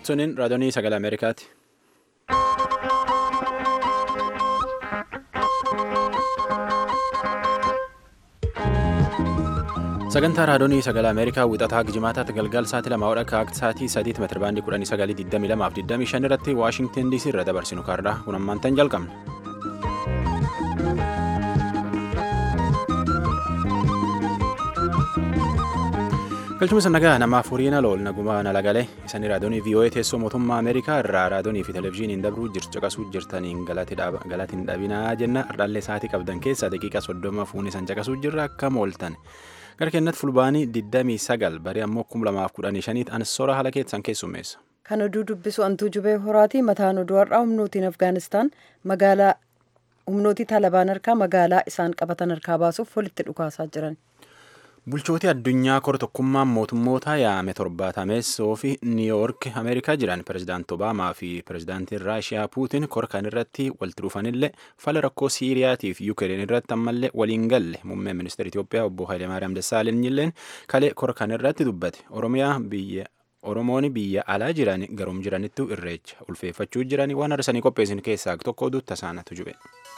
Suniin raadiyoonii sagalee Ameerikaati. Sagantaa raadiyoonii sagalee Ameerikaa wixataa Gijimaataatti galgal sa'aatii lama hodha akka sa'aatii sadiitti meetira baandii kudhanii sagalii digdamii lamaaf digdamii shan irratti Waashingtan DC irra dabarsinu kaardhaa kun ammaantan jalqabna. galchuma nagaa namaaf horiina lool nagumaa nalagalee isanii raadiyoonii VOA teessoo mootummaa Ameerikaa irraa raadiyoonii fi televezyiiniin dabruu jirtu caqasuu jirtaniin galaatiin dhabinaa jenna ardaallee sa'aatii qabdan keessaa daqiiqaa soddoma fuunee san caqasuu jirra akka mooltan gara kennatti fulbaanii 29 barii ammoo 2015 ansora haala keessan keessummeessa. Kan oduu dubbisu antuu jubee horaatii mataan oduu har'aa humnootiin Afgaanistaan magaalaa humnootii Taalibaan harkaa magaalaa isaan qabatan harkaa baasuuf walitti dhukaasaa jiran. Bulchootii addunyaa kora tokkummaan mootummoota yaame torbaatameessoo fi niiwuyoork ameerikaa jiran pirezidaanti obaamaa fi pirezidaantiin raashiyaa puutin kora kan irratti walitti dhufanillee fala rakkoo siiriyaatiif yuukireen irratti ammallee waliin galle muummeen ministeera Itoophiyaa obbo Hayilemaariyaam Dassaalenyiilleen kalee kora kan irratti dubbate oromiyaa biyya oromoon biyya alaa jiran garum jiranittu irreecha ulfeeffachuu jiran waan arsanii qopheessin keessaa tokko oduu tasaanatu jube.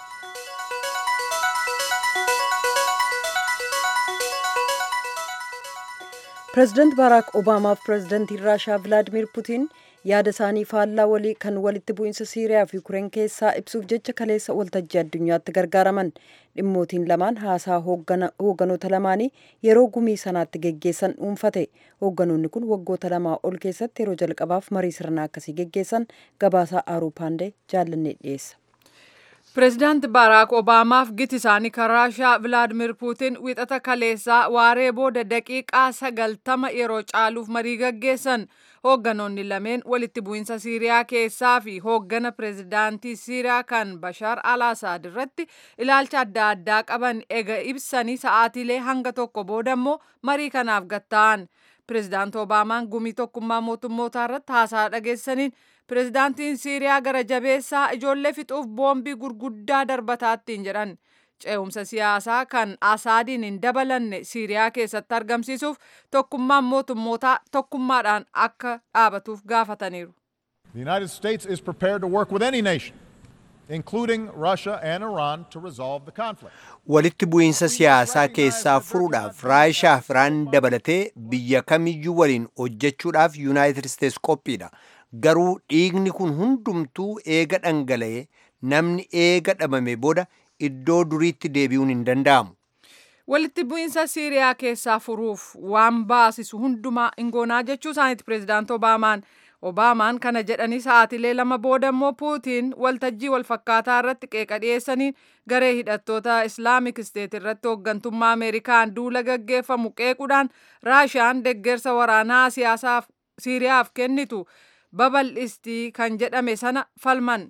pireezidaant baaraak obaamaaf pireezidaantiin raashiyaa vilaadimir putiin yaada isaanii faallaa walii kan walitti bu'iinsa siiriyaa fi yuukireen keessaa ibsuuf jecha kaleessa waltajjii addunyaatti gargaaraman dhimmootiin lamaan haasaa hoogganoota lamaanii yeroo gumii sanaatti geggeessan dhuunfate hoogganoonni kun waggoota lamaa ol keessatti yeroo jalqabaaf marii sirnaa akkasii geggeessan gabaasaa aaruu paandee jaallannee dhiyeessa. pireezidaanti baaraak obaamaaf giti isaanii kan raashiyaa vilaadimir puutin wixata kaleessaa waaree booda daqiiqaa sagaltama yeroo caaluuf marii gaggeessan hoogganoonni lameen walitti bu'iinsa siiriyaa keessaa fi hooggana pireezidaantii siiriyaa kan bashaar al asaad irratti ilaalcha adda addaa qaban ega ibsanii sa'aatiilee hanga tokko booda immoo marii kanaaf gatta'an pireezidaanti obaamaan gumii tokkummaa mootummootaa irratti haasaa dhageessaniin pireezidaantiin siiriyaa gara jabeessaa ijoollee fixuuf boombii gurguddaa darbataattiin jedhan ce'umsa siyaasaa kan asaadiin hin dabalanne siiriyaa keessatti argamsiisuuf tokkummaan mootummootaa tokkummaadhaan akka dhaabatuuf gaafataniiru. The United States is prepared to work with any nation, including Russia and Iran, to resolve the conflict. Walitti bu'iinsa siyaasaa keessaa furuudhaaf Raashiyaa fi Iraan dabalatee biyya kamiyyuu waliin hojjechuudhaaf Yuunaayitid Isteets qophiidha. garuu dhiigni kun hundumtuu eega dhangala'ee namni eega dhabame booda iddoo duriitti deebi'uun hin danda'amu. Walitti bu'iinsa Siiriyaa keessaa furuuf waan baasisu hundumaa ingoonaa jechuu isaaniiti pireezidaanti Obaamaan. Obaamaan kana jedhanii sa'aatilee lama booda immoo Puutiin waltajjii walfakkaataa irratti qeeqa dhiyeessaniin garee hidhattoota Islaamik Isteet irratti hooggantummaa Ameerikaan duula gaggeeffamu qeequudhaan Raashiyaan deggersa waraanaa siyaasaaf Siiriyaaf kennitu babal'istii kan jedhame sana falman.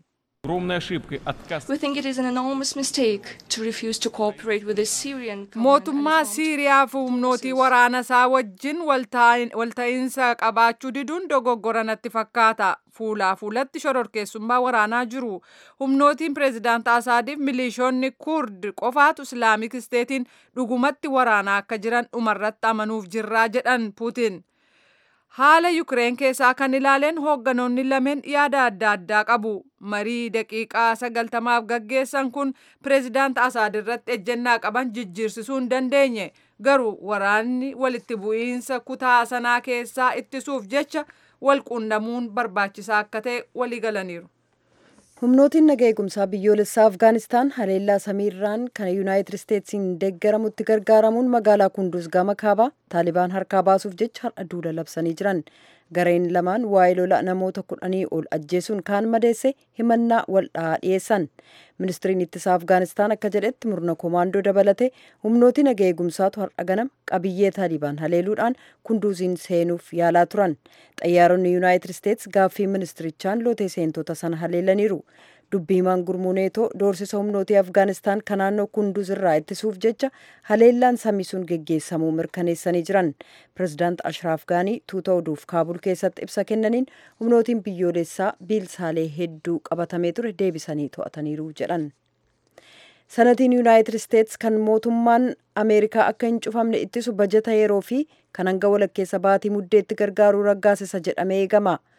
We think it is an enormous mistake to refuse to cooperate with the Syrian Mootummaa Siiriyaa fi humnootii waraana isaa wajjin walta'iinsa qabaachuu diduun dogoggora natti fakkaata. Fuulaa fuulatti shororkeessummaa waraanaa jiru. Humnootiin pireezidaant Asaadiif milishoonni Kurd qofaatu Islaamik Isteetiin dhugumatti waraanaa akka jiran dhumarratti amanuuf jirraa jedhan Puutin. Haala Yukireen keessaa kan ilaaleen hoogganoonni lameen yaada adda addaa qabu. Marii daqiiqaa sagaltamaaf gaggeessan kun pireezidaant Asaad irratti ejjennaa qaban jijjiirsisuu hin dandeenye. Garuu waraanni walitti bu'iinsa kutaa sanaa keessaa ittisuuf jecha wal quunnamuun barbaachisaa akka ta'e walii galaniiru. humnootiin naga eegumsaa biyyoolessaa afgaanistaan haleellaa samiirraan kan yuunaayitid isteetsiin deeggaramutti gargaaramuun magaalaa kunduus gama kaabaa taalibaan harkaa baasuuf jecha har'a duula labsanii jiran gareen lamaan waa'ee lola namoota kudhanii ol ajjeesuun kaan madeesse himannaa wal dhahaa dhiyeessan ministiriin ittisaa afgaanistaan akka jedhetti murna koomaandoo dabalate humnootii naga eegumsaatu har'a ganam qabiyyee taalibaan haleeluudhaan kunduuziin seenuuf yaalaa turan xayyaaronni yuunaayitid isteets gaaffii ministirichaan lootee seentota sana haleelaniiru dubbii himaan gurmuu neetoo doorsisa humnootii afgaanistaan kan naannoo kunduuz irraa ittisuuf jecha haleellaan samisuun geggeessamuu mirkaneessanii jiran pireezidaant ashraaf gaanii tuuta oduuf kaabul keessatti ibsa kennaniin humnootiin biyyoolessaa biilsaalee hedduu qabatamee ture deebisanii to'ataniiru jedhan. sanatiin yuunaayitid isteets kan mootummaan ameerikaa akka hin cufamne ittisu bajeta yeroo fi kan hanga walakkeessa baatii muddeetti gargaaruu raggaasisa jedhamee eegama.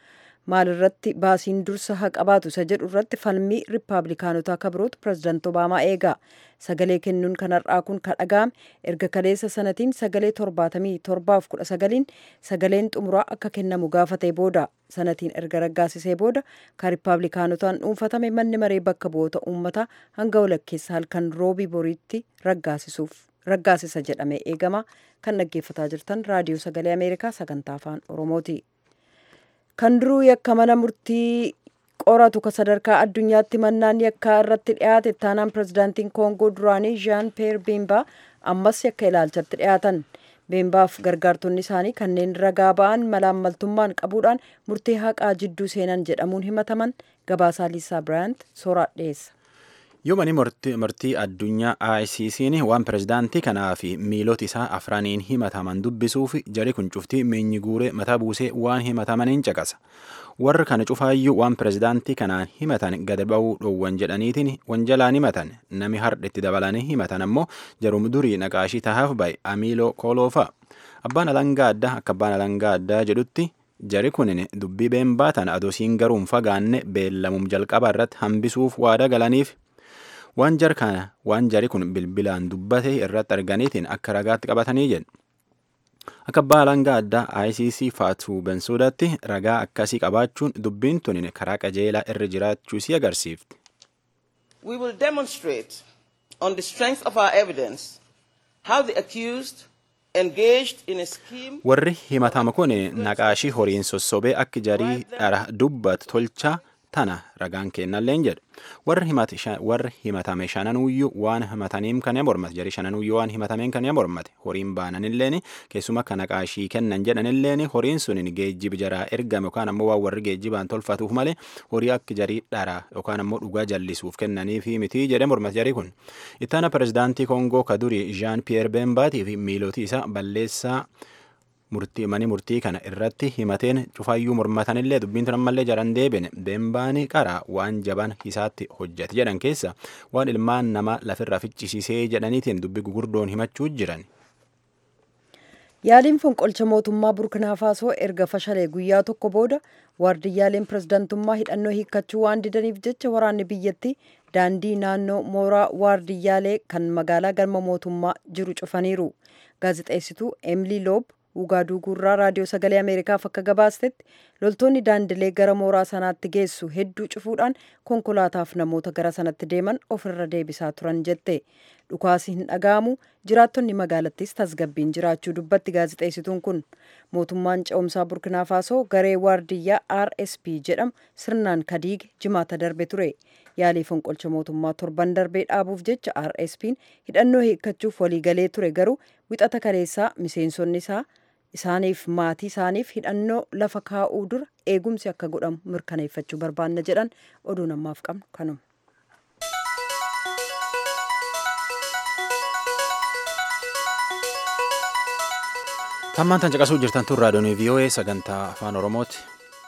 maalirratti baasiin dursa haa qabaatu isa jedhu irratti falmii riippaabilikaanotaa kabirootu pirezidaanti obaamaa eega sagalee kennuun kan har'aa kun kan dhaga'ame erga kaleessa sanatiin sagalee torbaatamii torbaaf kudha sagaliin sagaleen xumuraa akka kennamu gaafatee booda sanatiin erga raggaasisee booda kan riippaabilikaanotaan dhuunfatame manni maree bakka bu'oota uummataa hanga walakkeessa halkan roobii boriitti raggaasisuuf raggaasisa jedhamee eegama kan dhaggeeffataa jirtan raadiyoo sagalee ameerikaa sagantaa afaan oromooti. kan duruu yakka mana murtii qoratu ka sadarkaa addunyaatti mannaan yakkaa irratti dhiyaate ittaanaan pirezidaantiin koongoo duraanii jean peer beembaa ammas yakka ilaalchatti dhiyaatan beembaaf gargaartonni isaanii kanneen ragaa ba'an malaammaltummaan qabuudhaan murtee haqaa jidduu seenan jedhamuun himataman gabaasaa liisaa biraayant sooraa dhiyeessa. yoo mani murtii addunyaa ICC'n waan pirezidaantii kanaa fi miilota isaa afraniin himataman dubbisuuf jari kun cuftii meenyi guuree mataa buusee waan himatamaniin caqasa. Warri kana cufaayyuu waan pirezidaantii kanaan himatan gad ba'uu dhoowwan jedhaniitiin wanjalaan himatan nami hardhetti dabalanii himatan ammoo jarum durii naqaashii tahaaf ba'e Amiiloo Kooloofa. Abbaan alangaa addaa akka abbaan alangaa addaa jedhutti jari kunin dubbii been baatan adosiin garuun fagaanne beellamum jalqaba irratti hambisuuf waada galaniif waan jar kana waan jari kun bilbilaan dubbate irratti arganiitiin akka ragaatti qabatanii jedhu. Akka abbaa alangaa addaa ICC Faatuu Bensuudatti ragaa akkasii qabaachuun dubbiin tunin karaa qajeelaa irra jiraachuu si agarsiifti. We will demonstrate on the strength of our evidence how the accused engaged in a scheme Warri himatama kun naqaashii horiin sossobee akka jarii dhara dubbatu tolchaa tana ragaan kennalleen jedhu warri himatame shananuyyuu waan himataniin kan mormate jari shananuyyuu waan himatameen kan mormate horiin baananilleen keessuma akka naqaashii kennan jedhanilleen horiin sunin geejjiba jaraa ergame yookaan ammoo waan warri geejjibaan tolfatuuf malee horii akka jarii dhara yookaan ammoo dhugaa jallisuuf kennaniif miti jedhe mormate jarii kun ittaana pirezidaantii koongoo kadurii jean pierre beembaatii fi miilootii isaa balleessaa murtii mani murtii kana irratti himateen cufaayyuu mormatanillee dubbiin tun ammallee jaran deebine beembaani qara waan jaban isaatti hojjete jedhan keessa waan ilmaan nama lafirraa ficcisiisee jedhaniitiin dubbi gugurdoon himachuu jiran. Yaaliin fonqolcha mootummaa Burkinaa Faasoo erga fashalee guyyaa tokko booda waardiyyaaleen pirezidantummaa hidhannoo hiikkachuu waan didaniif jecha waraanni biyyattii daandii naannoo mooraa waardiyyaalee kan magaalaa galma mootummaa jiru cufaniiru. Gaazexeessituu Emilii Loob Ugaaduu Gurraa raadiyoo sagalee Ameerikaaf akka gabaastetti loltoonni daandilee gara mooraa sanaatti geessu hedduu cufuudhaan konkolaataaf namoota gara sanatti deeman ofirra deebisaa turan jette. Dhukaasi hin dhaga'amu jiraattonni magaalattis tasgabbiin jiraachuu dubbatti gaazexeessituun kun mootummaan ce'umsaa burkinaa faasoo garee waardiyyaa RSP jedhamu sirnaan kadiige jimaata darbe ture. Yaalii fonqolcha mootummaa torban darbee dhaabuuf jecha RSP'n hidhannoo hiikkachuuf waliigalee ture garuu wixata kaleessaa miseensonni isaa isaaniif maatii isaaniif hidhannoo lafa kaa'uu dura eegumsi akka godhamu mirkaneeffachuu barbaanna jedhan oduu namaaf qabnu kanuma. Tammaan tan caqasuu jirtan tun raadiyoon VOA sagantaa afaan Oromooti.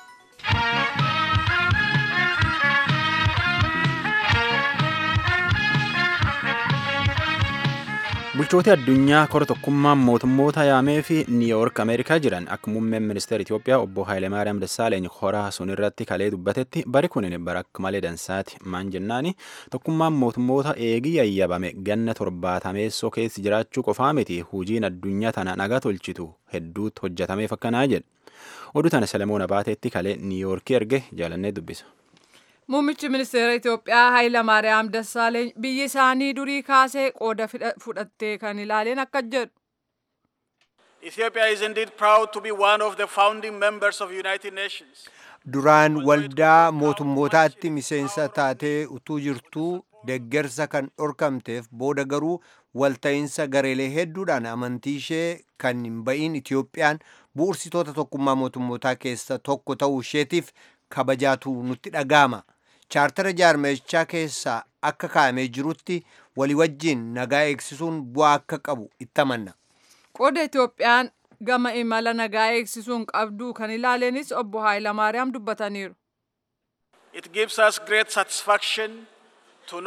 bulchooti addunyaa kora tokkummaan mootummoota yaamee fi niiwuork ameerikaa jiran akka muummeen ministeera Itoophiyaa obbo Haayilemaariyaam Dassaaleeny koraa sun irratti kalee dubbatetti bari kunin bara akka malee dansaati maan jennaani tokkummaan mootummoota eegii yayyabame ganna torbaatameessoo keessi jiraachuu qofaa miti hujiin addunyaa tana nagaa tolchitu hedduutti hojjetameef akkanaa jedhe oduu tana Selemoon Abaateetti kalee niiwuorkii erge jaalannee dubbisa. Muummichi ministeera Itoophiyaa Hayilamaariyaam Dassaaleeny biyyi isaanii durii kaasee qooda fudhattee kan ilaaleen akka jedhu. Ethiopia is indeed proud to be one of the founding members of United Nations. Duraan waldaa mootummootaatti miseensa taatee utuu jirtuu deggersa kan dhorkamteef booda garuu walta'iinsa gareelee hedduudhaan amantii ishee kan hin ba'iin Itoophiyaan bu'uursitoota tokkummaa mootummootaa keessa tokko ta'uu isheetiif kabajaatu nutti dhaga'ama. chaartara jaarmechaa keessaa akka kaa'amee jirutti walii wajjin nagaa eegsisuun bu'aa akka qabu itti amanna. Qooda Itoophiyaan gama imala nagaa eegsisuun qabdu kan ilaaleenis obbo Haayilamaariyaam dubbataniiru. It gives us great satisfaction to note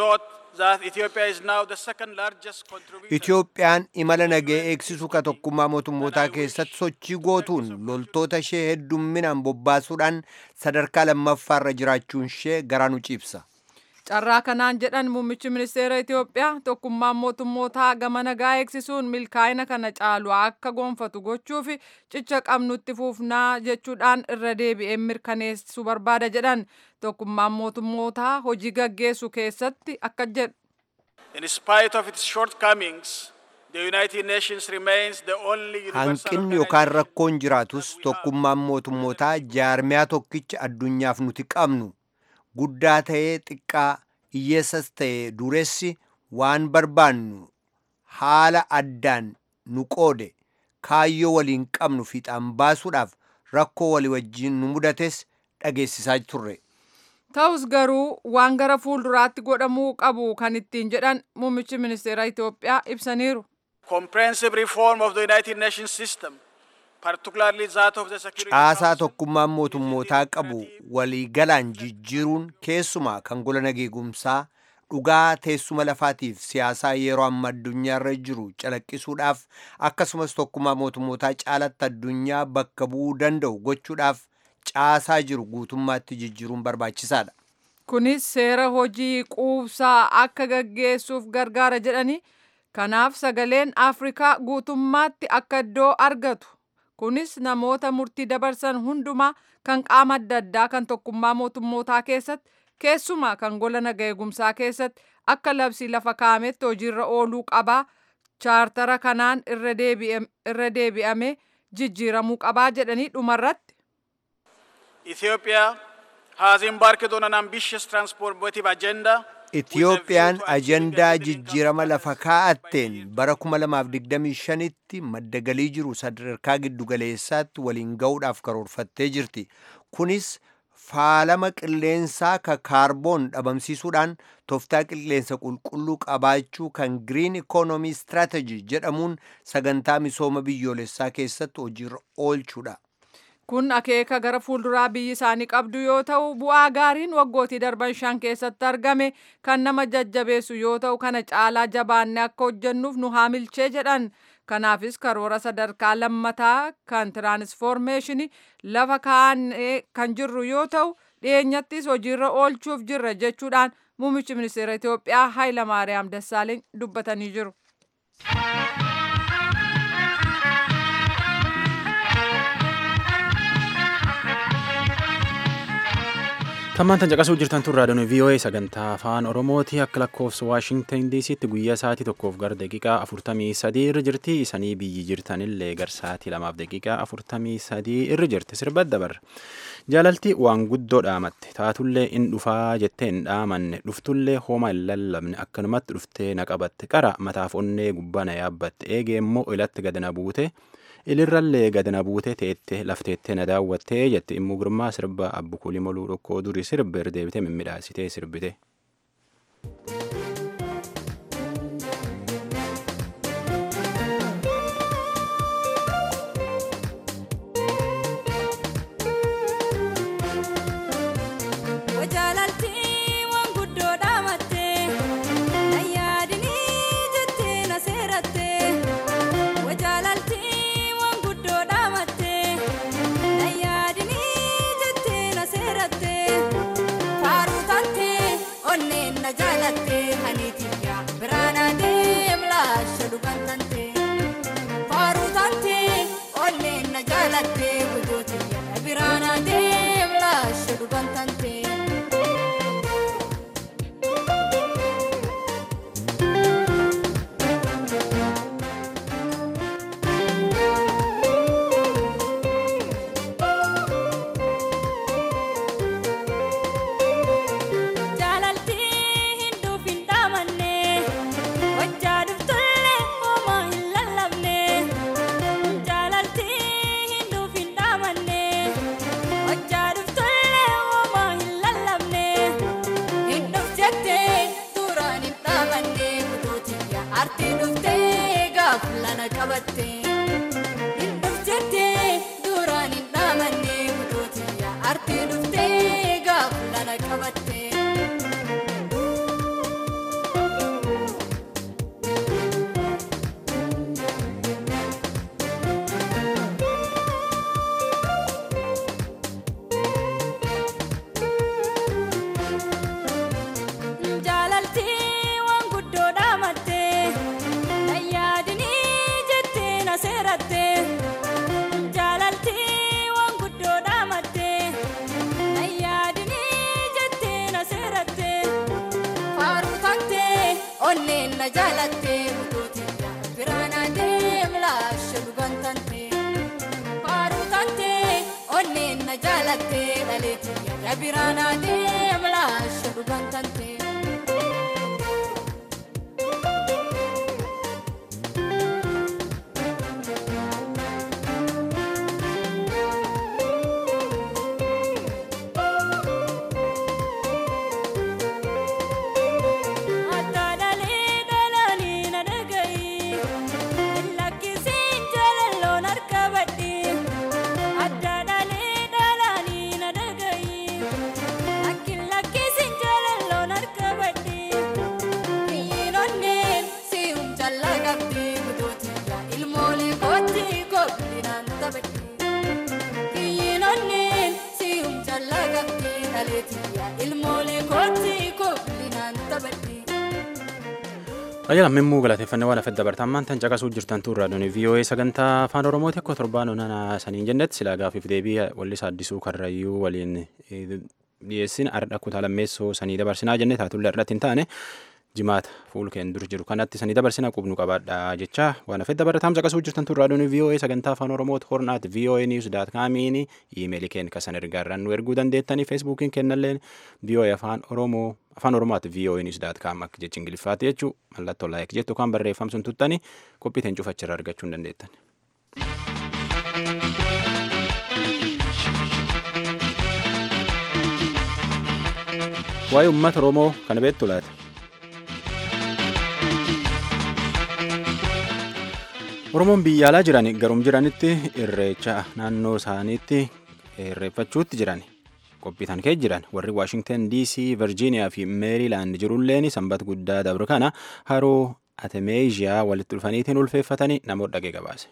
that Ethiopia is now the second largest contributor. Itiyoophiyaan imala nagee eegsisuu ka tokkummaa mootummootaa keessatti sochii gootuun loltoota ishee heddumminaan bobbaasuudhaan sadarkaa lammaffaarra jiraachuun ishee garaa nu ciibsa. Carraa kanaan jedhan muummichi ministeera Itoophiyaa tokkummaan mootummootaa gama nagaa eegsisuun milkaa'ina kana caalu akka gonfatu gochuuf cicha qabnutti fuufnaa jechuudhaan irra deebi'een mirkaneessuu barbaada jedhan tokkummaan mootummootaa hojii gaggeessu keessatti akka jedhu. In spite of its shortcomings, the United Nations remains the only universal Hanqinni yookaan rakkoon jiraatus tokkummaan mootummootaa jaarmiyaa tokkicha addunyaaf nuti qabnu guddaa ta'ee xiqqaa hiyyeessas ta'ee dureessi waan barbaannu haala addaan nu qoode kaayyoo waliin qabnu fiixaan baasuudhaaf rakkoo walii wajjin nu mudates dhageessisaa turre. Ta'us garuu waan gara fuulduraatti godhamuu qabu kan ittiin jedhan muummichi ministeera Itoophiyaa ibsaniiru. comprehensive reform of the United Nations system, particularly that of the Security Caasaa Council, tokkummaan mootummootaa qabu waliigalaan jijjiiruun keessumaa kan gola nageegumsaa dhugaa teessuma lafaatiif siyaasaa yeroo amma addunyaarra jiru calaqqisuudhaaf akkasumas tokkummaa mootummootaa caalatti addunyaa bakka bu'uu danda'u gochuudhaaf caasaa jiru guutummaatti jijjiiruun barbaachisaadha. Kunis seera hojii quubsaa akka gaggeessuuf gargaara jedhani. Kanaaf sagaleen Afrikaa guutummaatti akka iddoo argatu. Kunis namoota murtii dabarsan hundumaa kan qaama adda addaa kan tokkummaa mootummootaa keessatti keessumaa kan gola naga eegumsaa keessatti akka labsii lafa kaa'ametti hojiirra ooluu qabaa. Chaartara kanaan irra deebi'amee jijjiiramuu qabaa jedhanii dhumarratti. Ethiopia has embarked on an ambitious transformative agenda. Itiyoophiyaan ajandaa jijjiirama lafa kaa'atteen bara 2025tti madda galii jiru sadarkaa giddugaleessaatti waliin ga'uudhaaf karoorfattee jirti. Kunis faalama qilleensaa ka kaarboon dhabamsiisuudhaan tooftaa qilleensa qulqulluu qabaachuu kan Green Economy Strategy jedhamuun sagantaa misooma biyyoolessaa keessatti hojiirra oolchuudha. Kun akeeka gara fuulduraa biyyi isaanii qabdu yoo ta'u bu'aa gaariin waggootii darban shan keessatti argame kan nama jajjabeessu yoo ta'u kana caalaa jabaannee akka hojjennuuf nu haamilchee jedhan. Kanaafis karoora sadarkaa lammataa kan tiraanisfoormeeshinii lafa kaa'annee kan jirru yoo ta'u dhiyeenyattis hojiirra oolchuuf jirra jechuudhaan muummichi ministeera Itoophiyaa Hayilamaariyaam Dassaaleeny dubbatanii jiru. Tammaan tan caqasuu jirtan tun raadiyoon VOA sagantaa afaan Oromooti akka lakkoofsa Waashingtan DC'tti guyyaa sa'aatii tokkoof gara daqiiqaa afurtamii sadii irra jirti isanii biyyi jirtanillee gara sa'aatii lamaaf daqiiqaa afurtamii sadii irra jirti sirba dabarra. Jaalaltii waan guddoo dhaamatte taatullee in dhufaa jettee hin dhaamanne dhuftullee hooma hin lallabne akkanumatti dhuftee na qabatte qara mataaf onnee gubbaa na yaabbatte eegee immoo ilatti gad na buute. ilirrallee gad na buute teette lafteettee na daawwattee jette immoo girmaa sirba abbukulii moluu dhokkoo durii sirba irra deebitee mimmiidhaasitee sirbite. jaalatte butuuti biraana deemlaashe dhugan tante faaruu tante onneen na jaalatte dhaleeti ya biraana deemlaashe dhugan tante. Fayyaa lammii galateeffannee waan hafedda bartaammaan tan caqasuu jirtan turraa doonii VOA sagantaa afaan Oromooti akka torbaan onana saniin jennetti silaa gaafiif deebii wallisaa addisuu karrayyuu waliin dhiyeessin ardha kutaa lammeessoo sanii dabarsinaa jenne taatullee irratti hin taane jimaata fuulkeen dur jiru kanatti sanii dabarsina qubnu qabaadha jecha waan hafedda barataam caqasuu jirtan turraa doonii VOA sagantaa afaan Oromooti hornaat VOA news daat kaamiin iimeelii keen kasan ergaarraan nu erguu dandeettanii feesbuukiin kennalleen VOA afaan Oromoo afaan oromooti VOA news daat kaam akka jechi ingiliffaati jechuu mallattoo laayik jettu kan barreeffamsun tuttani qophiiteen cufachirra argachuu hin dandeettan. Waa'ee uummata Oromoo kana beektu laata? Oromoon biyya alaa jiran garum jiranitti irreecha naannoo isaaniitti irreeffachuutti jiran. qophiitan kee jiran warri waashingtan dc virjiiniyaa fi meeriilaand jirulleen sanbata guddaa dabre kana haroo atemeeziyaa walitti dhufaniitiin ulfeeffatanii namoota dhagee gabaase.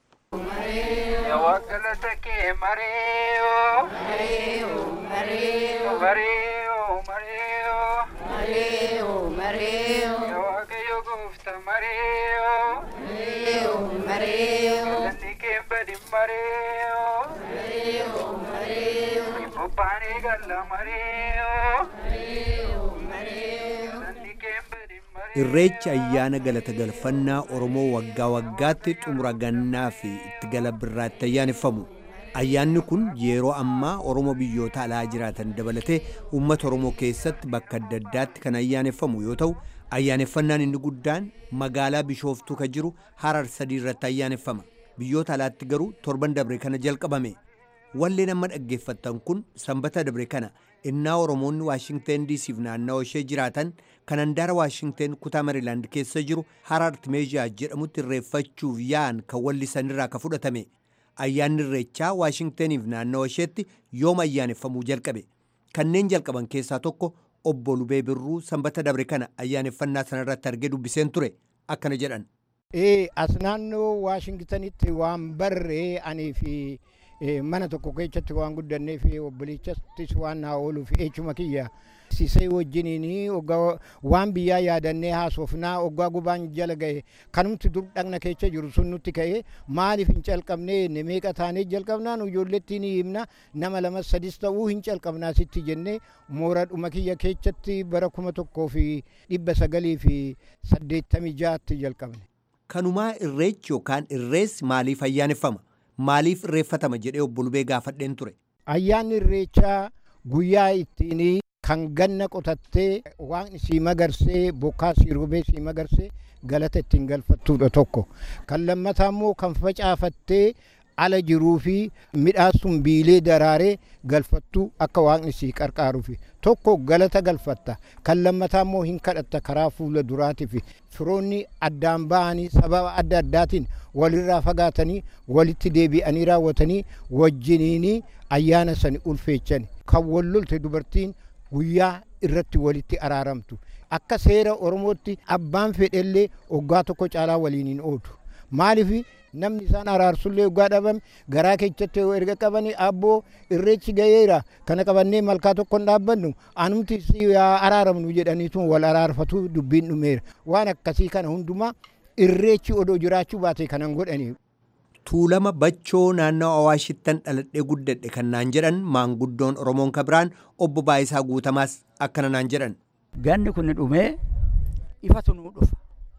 Irreechi ayyaana galata galfannaa Oromoo waggaa waggaatti xumura gannaa fi itti gala birraatti ayyaaneffamu. Ayyaanni kun yeroo ammaa Oromoo biyyoota alaa jiraatan dabalatee uummata Oromoo keessatti bakka adda addaatti kan ayyaaneffamu yoo ta'u, ayyaaneffannaan inni guddaan magaalaa Bishooftuu kan jiru Harar sadii irratti ayyaaneffama. Biyyoota alaatti garuu torban dabre kana jalqabame. Walleen amma dhaggeeffattan kun sanbata dabre kana innaa Oromoonni Waashingteen diisiif naannawaa ishee jiraatan kan handaara Waashingteen kutaa Mariilaand keessa jiru Haraart Meeziyaa jedhamutti irreeffachuuf yaa'an kan wallisanirraa ka fudhatame. Ayyaanni irreechaa Waashingteeniif naannawa isheetti yooma ayyaaneffamuu jalqabe. Kanneen jalqaban keessaa tokko obbo Lubee Birruu sanbata dabre kana ayyaaneffannaa sanarratti argee dubbiseen ture akkana jedhan. Ee as naannoo Waashingtanitti waan barree anii fi mana tokko keessatti waan guddannee fi obboleessattis waan naa ooluuf echuma kiyya sisee wajjiniin waan biyyaa yaadannee haasofnaa oggaa gubaan jala ga'e kanumti dur dhagna keessa jiru sun nutti ka'e maaliif hin calqabnee meeqa taanee jalqabnaan ijoollettiin himna nama lama sadis ta'uu hin calqabnaa sitti jennee moora dhuma kiyya keessatti bara kuma tokkoo fi dhibba sagalii fi saddeettamii jaatti jalqabne. Kanumaa irreechi yookaan irreessi maaliif ayyaaneffama? Maaliif irreeffatama jedhee obbo Lubee gaafadheen ture? Ayyaanni irreechaa guyyaa ittiin kan ganna qotattee waan sii magarsee bokkaa sii roobee sii magarsee galata ittiin galfattuudha tokko. Kan lammataa immoo kan facaafattee ala jiruu fi midhaan sun biilee daraaree galfattuu akka waaqni sii qarqaaruuf tokko galata galfatta kan lammataa immoo hin kadhatta karaa fuula duraatiif firoonni addaan ba'anii sababa adda addaatiin walirraa fagaatanii walitti deebi'anii raawwatanii wajjiniin ayyaana sani ulfeechan kan wal lolte dubartiin guyyaa irratti walitti araaramtu akka seera oromootti abbaan fedhellee oggaa tokko caalaa waliin hin oodu maaliif namni isaan araarsullee oggaa dhabame garaa keessatti erga qabanii abboo irreechi gaheera kana qabannee malkaa tokko hin dhaabbannu anumti araaramnu jedhaniitu wal araarfatu dubbiin dhumeera waan akkasii kana hundumaa irreechi odoo jiraachuu baate kanan godhanii. Tuulama bachoo naannoo Awaashittan dhaladhee guddadhe kan naan jedhan maanguddoon Oromoon kabiraan obbo Baayisaa Guutamaas akkana naan jedhan. Ganni kun dhumee ifatu nuu dhufa.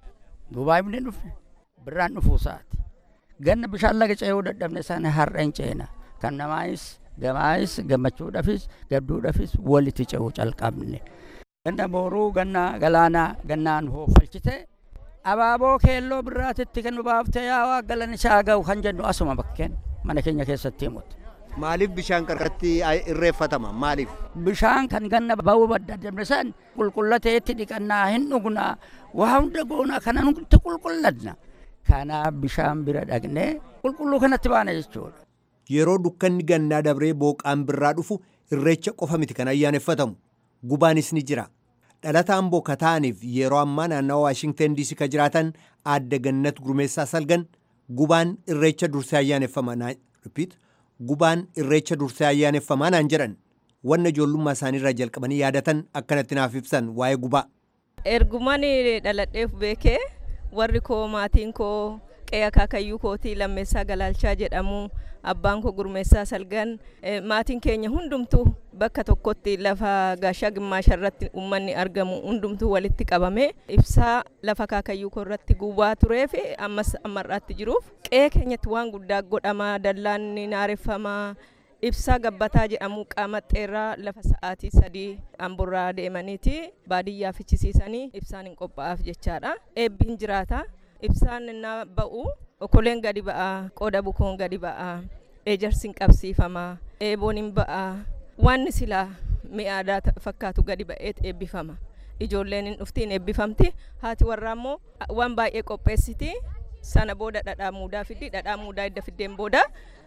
duubaa himne dhufne birraan dhufuu isaati ganna bishaan laga ce'uu dadhabne sana har'a hin ceena kan namaayis gamaayis gammachuudhaafis gadduudhaafis walitti ce'uu calqabne ganna booruu ganna galaanaa gannaan hoofalchite abaaboo keelloo birraatitti kan nu baaftee yaa waa galan isaa ga'u kan jennu asuma bakkeen mana keenya keessatti himutti. Maaliif bishaan qarqaratti irreeffatama? Maaliif? Bishaan kan ganna ba'uu badda dabresan qulqullateetti dhiqannaa hin dhugnaa waa hunda goonaa kana nuti qulqulladna. Kanaaf bishaan bira dhaqnee qulqulluu kanatti baana jechuudha. Yeroo dukkanni gannaa dabree booqaan birraa dhufu irreecha qofa miti kan ayyaaneffatamu. Gubaanis ni jira. Dhalataan booka ta'aniif yeroo ammaa naannawa Waashingten diisii ka jiraatan aadde gannat gurmeessaa salgan gubaan irreecha dursee ayyaaneffama. Repeat. gubaan irreecha dursee ayyaaneffamaa naan jedhan wanna ijoollummaa isaaniirraa jalqabanii yaadatan akkanatti naaf ibsan waa'ee gubaa. Ergumaan dhaladheef beekee warri koo maatiin koo qe'ee akaakayyuu kootii lammeessaa galaalchaa jedhamu abbaan koo gurmeessaa salgan maatiin keenya hundumtuu bakka tokkotti lafa gaashaa gimmaasha irratti uummanni argamu hundumtuu walitti qabame ibsaa lafa akaakayyuu koo irratti gubaa turee fi ammas ammarraatti jiruuf qe'ee keenyatti waan guddaa godhama dallaan ni naareffamaa ibsaa gabbataa jedhamu qaama xeerraa lafa sa'aatii sadii amburraa deemaniiti baadiyyaa fichisiisanii ibsaan hin qophaa'aaf jechaadha eebbiin jiraata ibsaan na ba'u okoleen gadi ba'a qooda bukoon gadi ba'a ejersiin qabsiifama eeboon hin ba'a wanni silaa mi'a aadaa fakkaatu gadi ba'eet eebbifama ijoolleen hin dhuftiin eebbifamti haati warraa immoo waan baay'ee qopheessiti sana booda dhadhaa muudaa fiddi dhadhaa muudaa edda fiddeen booda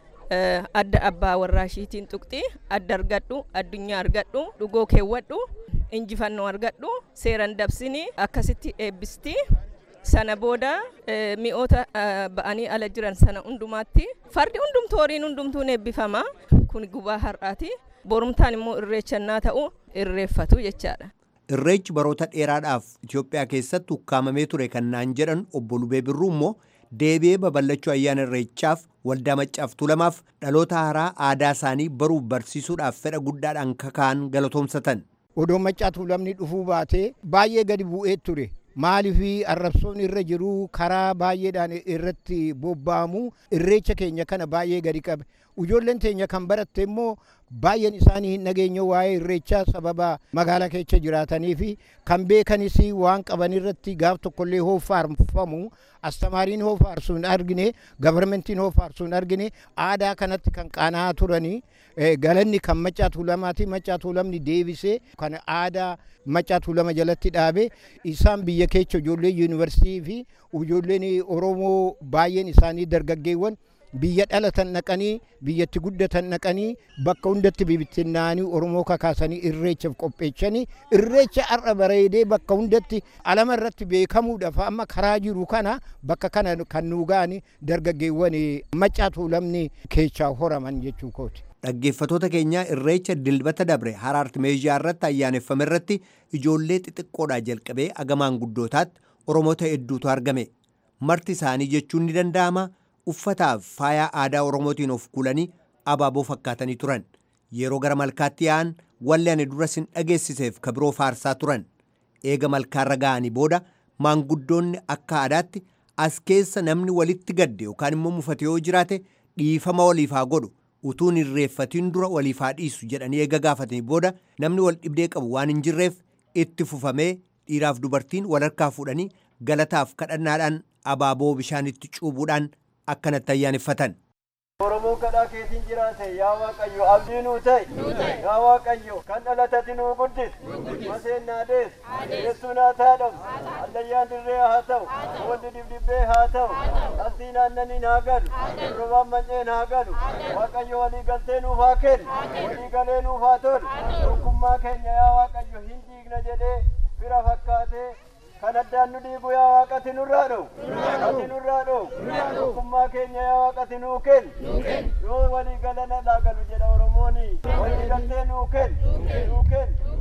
adda abbaa warraa ishiitiin tuqxi adda argadhu addunyaa argadhu dhugoo keewwadhu injifannoo argadhu seeran dabsini akkasitti eebbisti sana booda mi'oota ba'anii ala jiran sana hundumaatti fardi hundumtuu horiin hundumtuun eebbifama kun gubaa har'aati borumtaan immoo irreechannaa ta'u irreeffatu jechaadha. Irreechi baroota dheeraadhaaf Itoophiyaa keessatti ukkaamamee ture kan naan jedhan obbo Lubee Birruu immoo deebi'ee babal'achuu ayyaana irreechaaf waldaa maccaaf tulamaaf dhaloota haaraa aadaa isaanii baruuf barsiisuudhaaf fedha guddaadhaan kaka'an galatoomsatan. Odoo maccaa tuulamni dhufuu baatee baay'ee gadi bu'ee ture. maalifi arrabsoon irra jiru karaa baay'eedhaan irratti bobba'amu irreecha keenya kana baay'ee gadi qabe ijoolleen teenya kan baratte immoo baay'een isaanii hin dhageenye waa'ee irreechaa sababa magaalaa keessa jiraatanii fi kan beekanis waan qaban irratti gaaf tokkollee hoofaarfamu astamaariin hoofaarsu hin argine gabarmentiin hoofaarsu hin argine aadaa kanatti kan qaana'aa turanii galanni kan maccaa tuulamaati maccaa tuulamni deebisee kan aadaa maccaa tuulama jalatti dhaabe isaan biyya keessa ijoollee yuunivarsiitii fi ijoolleen oromoo baay'een isaanii dargaggeewwan biyya dhalatan naqanii biyyatti guddatan naqanii bakka hundatti bibittinnaanii oromoo kakaasanii irreechaaf qopheechanii irreecha har'a bareedee bakka hundatti alama irratti beekamuudhaaf amma karaa jiru kana bakka kana kan nu ga'anii dargaggeewwan maccaa tuulamni keessaa horaman jechuu kooti. Dhaggeeffatoota keenya irreecha dilbata dabre haraart meezhiyaa irratti ayyaaneffame irratti ijoollee xixiqqoodhaa jalqabee agamaan guddootaatti oromoota hedduutu argame. Marti isaanii jechuun ni danda'ama. uffataaf faayaa aadaa oromootiin of kuulanii abaaboo fakkaatanii turan yeroo gara malkaatti yaa'an walli ani dura sin dhageessiseef kabiroo faarsaa turan eega malkaarra ga'anii booda maanguddoonni akka aadaatti as keessa namni walitti gadde yookaan immoo mufate yoo jiraate dhiifama waliif haa godhu utuun irreeffatiin dura waliif haa dhiisu jedhanii eega gaafatanii booda namni wal dhibdee qabu waan hin jirreef itti fufamee dhiiraaf dubartiin wal harkaa fuudhanii galataaf kadhannaadhaan abaaboo bishaanitti cuubuudhaan akkanatti ayyaaneffatan. Oromoon kadhaa keetiin jiraate yaa Waaqayyo abdii nuu ta'e yaa Waaqayyo kan dhalatati nuu guddis maseen naa dees deessuu naa taadhamu allayyaan dirree haa ta'u walli dibdibbee haa ta'u asii naannaniin haa galu robaan manceen haa galu Waaqayyo walii galtee nuuf haa kennu walii galee nuuf haa tolu tokkummaa keenya yaa Waaqayyo hin diigna jedhee fira fakkaatee kan addaan nu dhiigu yaa waaqati nurraa dhowu ati nurraa dhowu tokkummaa keenya yaa waaqati nuu kennu yoo walii galana dhaagalu jedha oromooni walii galtee nuu kennu nuu kennu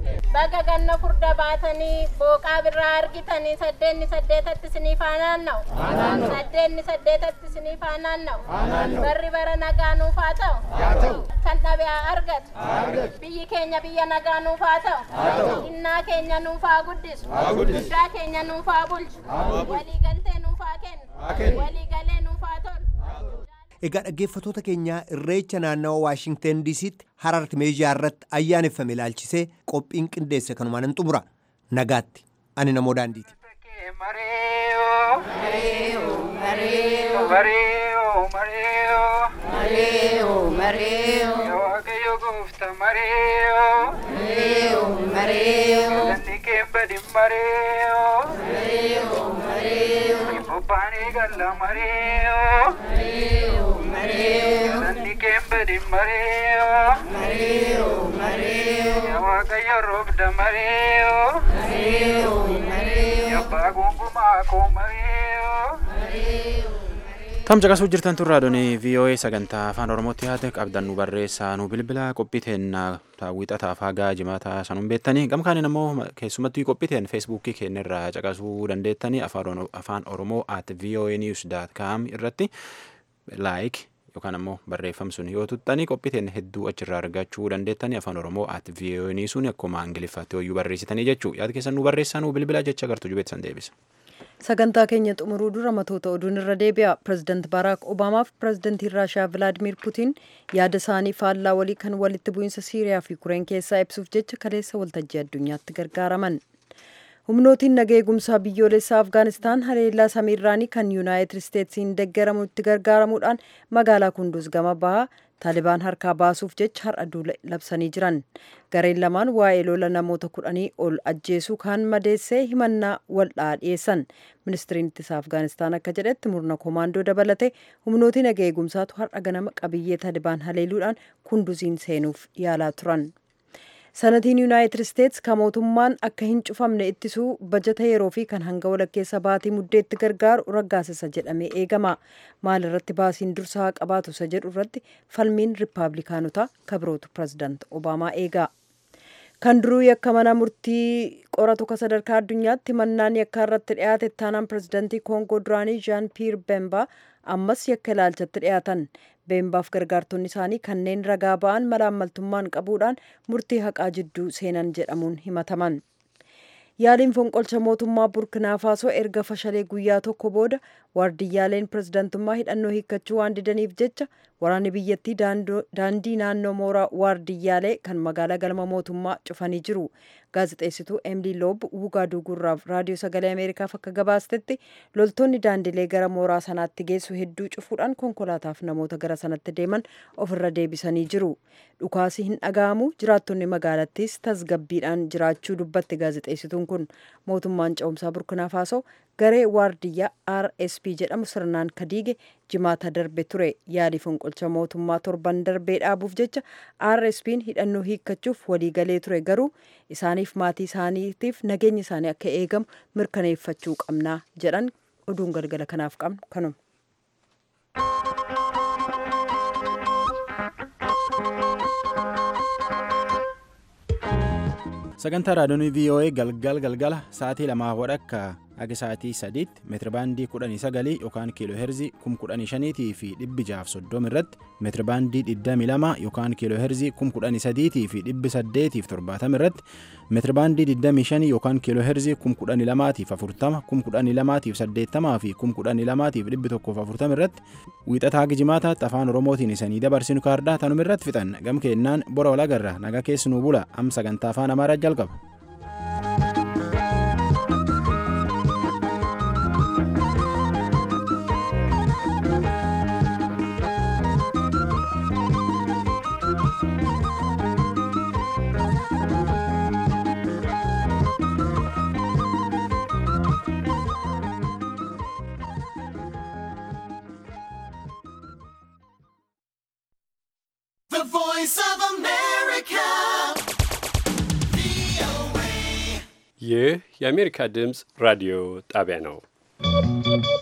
baga ganna furda baatanii booqaa birraa argitanii saddeenni saddeetatti isinii faanaanna'u saddeenni saddeetatti isinii faanaanna'u barri bara nagaa nuuf haa ta'u kan dhabe haa argatu biyyi keenya biyya nagaa nuuf haa ta'u innaa keenya nuuf haa guddisu guddaa keenya nuuf haa bulchu waliigaltee nuuf haa kennu waliigalee nuuf haa tolu. Egaa dhaggeeffatoota keenyaa irreecha naannawa Waashingten DC'tti Harart meezhaa irratti ayyaaneffame ilaalchisee qophiin qindeesse kanumaan hin xumura. Nagaatti. Ani namoo daandiiti. Waaqayyo goofta mareeyo. Mareeyo mareeyo. Ganni keembadi mareeyo. Mareeyo mareeyo. Bobbaanii galla mareeyo. Mareeyo mareeyo. Ganni keembadi mareeyo. Mareeyo mareeyo. Waaqayyo roobda mareeyo. Mareeyo mareeyo. Yabbaa gungumaa koo mareeyo. Mareeyo. Tam caqasuu jirtan tun raadiyoo VOA sagantaa afaan Oromootti yaate qabdan nu barreessaa nu bilbila qophiiteen wiixataa faagaa jimaataa sanuun beektanii gamkaaniin ammoo keessumattuu qophiiteen feesbuukii keenyarraa caqasuu dandeettanii afaan Oromoo at VOA news dot com irratti laayik yookaan ammoo barreeffamsun yoo tuttanii qophiiteen hedduu achirraa argachuu dandeettanii afaan Oromoo at VOA newsuun akkuma ingiliffaatti hoyyuu barreessitanii jechuu yaada keessan nu barreessaa nu bilbila jecha gartuu jubeessan deebisa. sagantaa keenya xumuruu dura matoota oduun irra deebi'a pirezidaant baaraak obaamaaf pirezidantiin raashiyaa vilaadimir putiin yaada isaanii faallaa walii kan walitti bu'iinsa siiriyaa fi kureen keessaa ibsuuf jecha kaleessa waltajjii addunyaatti gargaaraman humnootiin naga eegumsaa biyyoolessaa afgaanistaan haleellaa samiirraanii kan yuunaayitid isteetsiin deeggaramutti gargaaramuudhaan magaalaa kunduus gama bahaa taalibaan harkaa baasuuf jecha har'a duula labsanii jiran gareen lamaan waa'ee lola namoota kudhanii ol ajjeesuu kan madeessee himannaa waldhaa dhiyeessan ministiriin ittisa afgaanistaan akka jedhetti murna koomaandoo dabalate humnootiin naga eegumsaatu har'a ganama qabiyyee taalibaan haleeluudhaan kunduziin seenuuf yaalaa turan. sanatiin yuunaayitid isteets kan mootummaan akka hin cufamne ittisuu bajata yeroo fi kan hanga walakkeessa baatii muddeetti gargaaru raggaasisa jedhamee eegama maal irratti baasiin dursaa qabaatu isa jedhu irratti falmiin riippaabilikaanotaa kabirootu pirezidaant obaamaa eega kan duruu yakka mana murtii qoratu ka sadarkaa addunyaatti mannaan yakkaa irratti dhiyaate taanaan pirezidaantii koongoo duraanii jaan piir bembaa ammas yakka ilaalchatti dhiyaatan beembaaf gargaartonni isaanii kanneen ragaa ba'an malaammaltummaan qabuudhaan murtii haqaa jidduu seenan jedhamuun himataman. yaaliin fonqolcha mootummaa burkinaa faasoo erga fashalee guyyaa tokko booda waardiyyaaleen pirezidantummaa hidhannoo hiikkachuu waan didaniif jecha waraanni biyyattii daandii naannoo mooraa waardiyyaalee kan magaalaa galma mootummaa cufanii jiru gaazexeessituu emilii loob wugaaduu gurraaf raadiyoo sagalee ameerikaaf akka gabaastetti loltoonni daandilee gara mooraa sanaatti geessu hedduu cufuudhaan konkolaataaf namoota gara sanatti deeman ofirra deebisanii jiru dhukaasi hin dhaga'amu jiraattonni magaalattiis tasgabbiidhaan jiraachuu dubbatti gaazexeessituun kun mootummaan ce'umsaa burkinaa faasoo garee waardiyyaa rsp jedhamu sirnaan kadiige jimaata darbe ture yaalii fonqolcha mootummaa torban darbee dhaabuuf jecha rspn hidhannoo hiikkachuuf waliigalee ture garuu isaaniif maatii isaaniitiif nageenya isaanii akka eegamu mirkaneeffachuu qabnaa jedhan oduun galgala kanaaf qabnu kanuma. sagantaa raadiyoon voa galgal galgala sa'aatii lamaa wadhakka akka sa'aatii sadiitti meetirabaandii kudhanii sagalii yookaan kiiloo heerzii kum kudhanii shaniitii fi dhibbi jaaf soddoma irratti meetirabaandii digdamii lama yookaan kiiloo heerzii kum kudhanii sadiitii fi dhibbi saddeetiif torbaatama irratti meetirabaandii digdamii shanii yookaan kiiloo heerzii kum kudhanii lamaatiif afurtama kum kudhanii lamaatiif saddeettamaa fi kum kudhanii lamaatiif dhibbi tokkoof afurtama irratti wiixataa gijimaataatti afaan oromootiin isanii dabarsinu kaardaa tanuma irratti fixan gam keennaan bora walagarra nagaa keessanuu bula am sagantaa afaan amaaraa jalqaba. The voice of America. ይህ የአሜሪካ ድምፅ ራዲዮ ጣቢያ ነው።